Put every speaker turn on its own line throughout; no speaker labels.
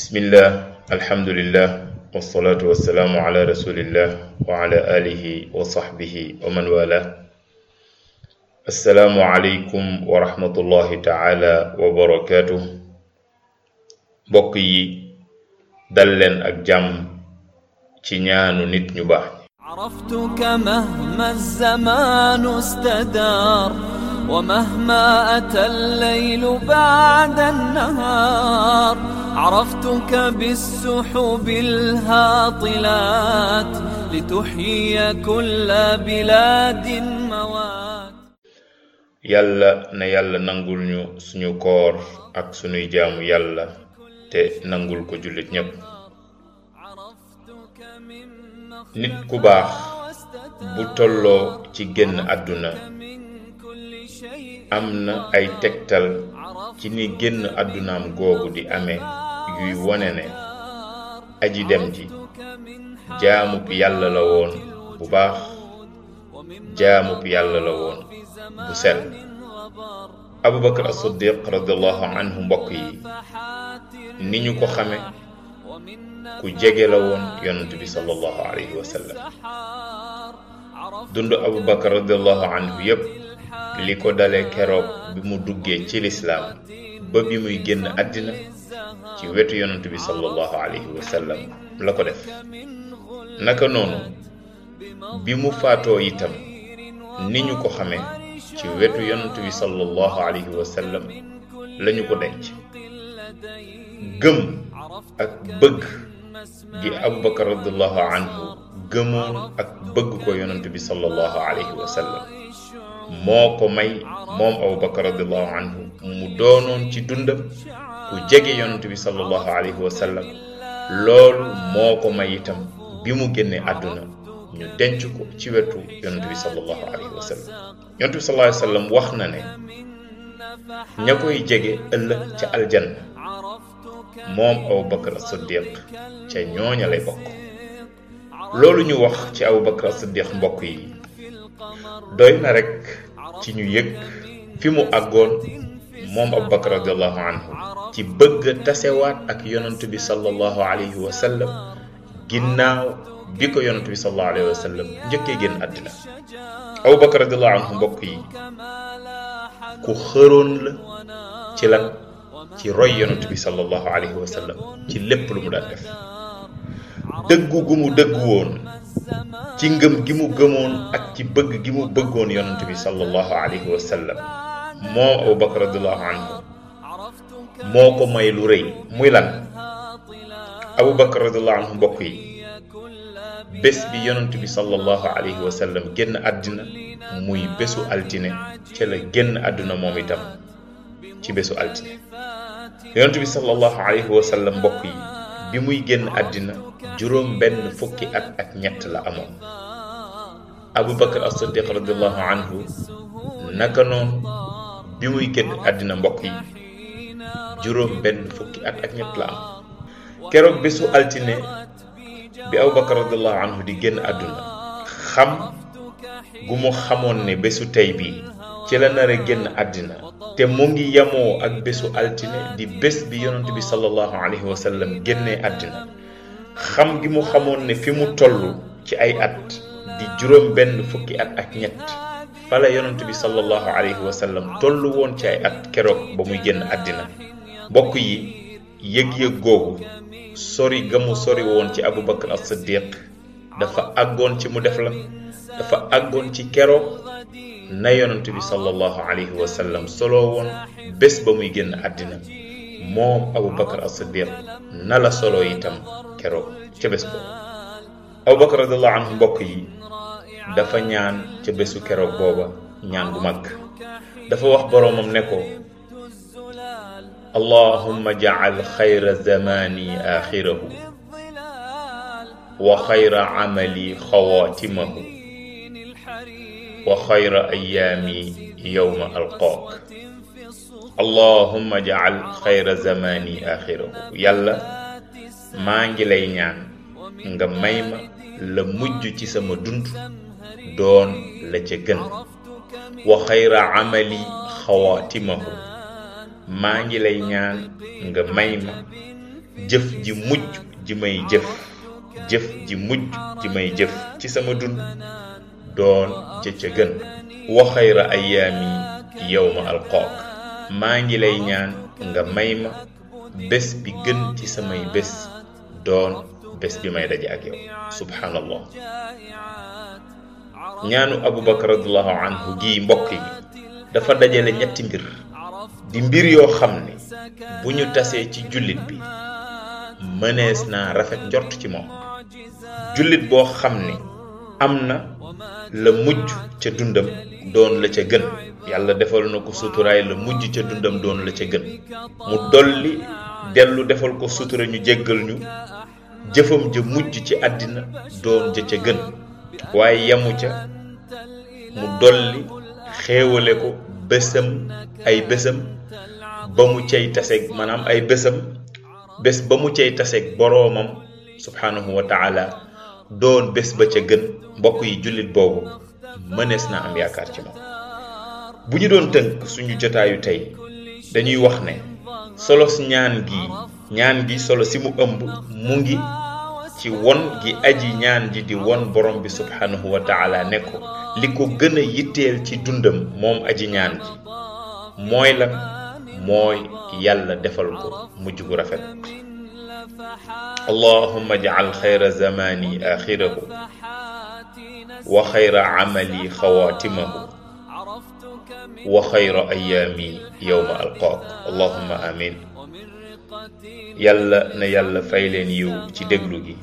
bismillah alhamdulillah wasalaatu wasalaamu ala rasulillah wa ala alihi wa sahbihi wa man wala assalaamu aleykum wa rahmatullahi taala wa barakaatuh mbokk yi dal leen ak jàmm ci ñaanu nit ñu baax
عرفتك مهما الزمان استدار ومهما أتى الليل بعد النهار عرفتك بالسحب الهاطلات لتحيي كل بلاد موات
yàlla na yàlla nangul ñu suñu koor ak suñuy jaamu yàlla te nangul ko jullit ñépp
عرفتك من
nit ku baax bu tolloo ci génn àdduna
من كل شيء
am na ay tegtal ci ni génn àddunaam googu di amee yuy wone ne aji dem ji jaamub yàlla la woon bu baax jaamub yàlla la woon bu sell abubakar as-siddiq radiallahu anhu mbokk yi ni ñu ko xame ku jege la woon yonent bi sallallahu alayhi wa sallam dund abubakar radiallahu anhu yépp li ko dale keroog bi mu duggee ci lislaam ba bi muy génn àddina ci wetu yonent bi sallallahu alayhi wa sallam la ko def naka noonu bi mu faatoo itam ni ñu ko xamee ci wetu yonent bi sallallahu alayhi wa sallam lañu ko denc gëm ak bëgg gi abubakar radiallahu anhu gëmoon ak bëgg ko yonent bi sallallahu alayhi wa sallam moo ko may moom abubakar radiallahu anhu mu doonoon ci dundam ku jege yonent bi sallallahu alayhi wa sallam loolu moo ko may itam bi mu génnee àdduna ñu denc ko ci wetu yonent bi sallallahu alayhi wa sallam yonent bi sallallahu alayhi wa sallam wax na ne ña koy jege ëllëg ca aljanna moom abubakar as-siddiq ca ñooña lay bokk loolu ñu wax ci abubakar as-siddiq mbokk yi doy na rekk ci ñu yëg fi mu àggoon moom abubakar radiallahu anhu ci bëgg tasewaat ak yonent bi sallallahu alayhi wa sallam ginnaaw bi ko yonent bi sallallahu alayhi wa sallam njëkkee génn àddina abubakar radiallahu anhu mbokk yi ku xëroon la ci lan ci roy yonent bi sallallahu alayhi wa sallam ci lépp lu mu daan def dëggu gu mu dëggu woon ci ngëm gi mu gëmoon ak ci bëgg gi mu bëggoon yonent bi sallallahu alayhi wa sallam moom abubakar radiallahu anhu moo ko may lu rëy muy lan abubakar radiallahu anhu mbokk yi bés bi yonent bi sallallahu alayhi wa sallam génn àddina muy bésu altine ca la génn àdduna moom itam ci bésu altine yonent bi sallallahu alayhi wa sallam mbokk yi bi muy génn àddina juróom benn fukki at ak ñett la amoon abubakar as-siddiq radiallahu anhu naka noonu bi muy génn àddina mbokk yi juróom benn fukki at ak ñett la am keroog bésu altine bi abubakar radiallahu anhu di génn àdduna xam gu mu xamoon ne bésu tey bii ci la nar a génn àddina te mu ngi yamoo ak bésu altine di bés bi yonent bi sallallahu alayhi wa sallam génnee àddina xam gi mu xamoon ne fi mu toll ci ay at di juróom benn fukki at ak ñett fala yonent bi sallallahu alayhi wa sallam toll woon ci ay at keroog ba muy génn àddina mbokk yi yëg-yëg googu sori ga mu sori woon ci abubakar as-siddiq dafa àggoon ci mu def la dafa àggoon ci keroog na yonent bi sallallahu alayhi wa sallam solo woon bés ba muy génn àddina moom abubakar as-siddiq na la solo itam keroog ca bés boobu abubakar radiallahu anhu mbokk yi dafa ñaan ca bésu keroog booba ñaan bu mag dafa wax boroomam ne ko allahumma jacal xayra zamani axirahu wa xayra camali xawaatimahu wa xayra ayaami yowma alqaak allahumma jacal xayra zamani axirahu yàlla maa ngi lay ñaan nga may ma la mujj ci sama dund doon la ca gën wa xayra amali xawaatimahu maa ngi lay ñaan nga may ma jëf ji mujj ji may jëf jëf ji mujj ji may jëf ci sama dund doon ca ca gën wa xayra ayaami yowma alqook maa ngi lay ñaan nga may ma bés bi gën ci samay bés doon bés bi may daje ak yow subhanallah ñaanu abubakar radiallahu anhu gii mbokk yi dafa dajale ñetti mbir di mbir yoo xam ne bu ñu tasee ci jullit bi mënees naa rafet njort ci moom jullit boo xam ne am na la mujj ca dundam doon la ca gën yàlla defal na ko suturaay la mujj ca dundam doon la ca gën mu dolli dellu defal ko sutura ñu jéggal ñu jëfam ja mujj ci àddina doon ja ca gën waaye yamu ca mu dolli xéewale ko bésam ay bésam ba mu cay taseeg maanaam ay bésam bés ba mu cay taseeg boroomam subhanahu wa taala doon bés ba ca gën mbokk yi jullit boobu mënees naa am yaakaar ci moom bu ñu doon tënk suñu jotaayu tey dañuy wax ne solos ñaan gi ñaan gi solo si mu ëmb mu ngi ci won gi aji ñaan ji di won borom bi subhanahu wa taala ne ko li ko gën a yitteel ci dundam moom aji ñaan ji mooy la mooy yàlla defal ko mujj gu rafet allahumma jacal xayra zamani axirahu wa xayra camali xawaatimahu wa xayra ayaami yowma alqaak allahumma amin yàlla na yàlla fay leen yiw ci déglu gi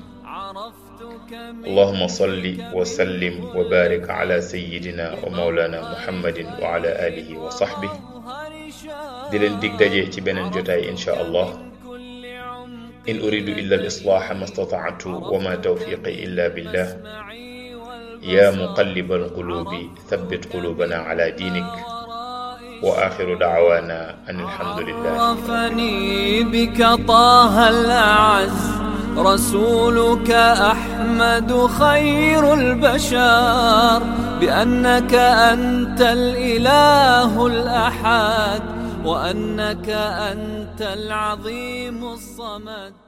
allahuma salli wa sallim wa barik ala sayidina wa maulana muhammadin wa ala alihi wa sahbih di leen dig daje ci beneen jotaay insha allah in uridu illa al islaha ma statactu wa ma tawfiqi illa billah ya muqalliba alqulubi thabbit qulubana ala dinik وآخر دعوانا أن الحمد لله
عرفني بك طه الأعز رسولك أحمد خير البشر بأنك أنت الإله الأحد وأنك أنت العظيم الصمد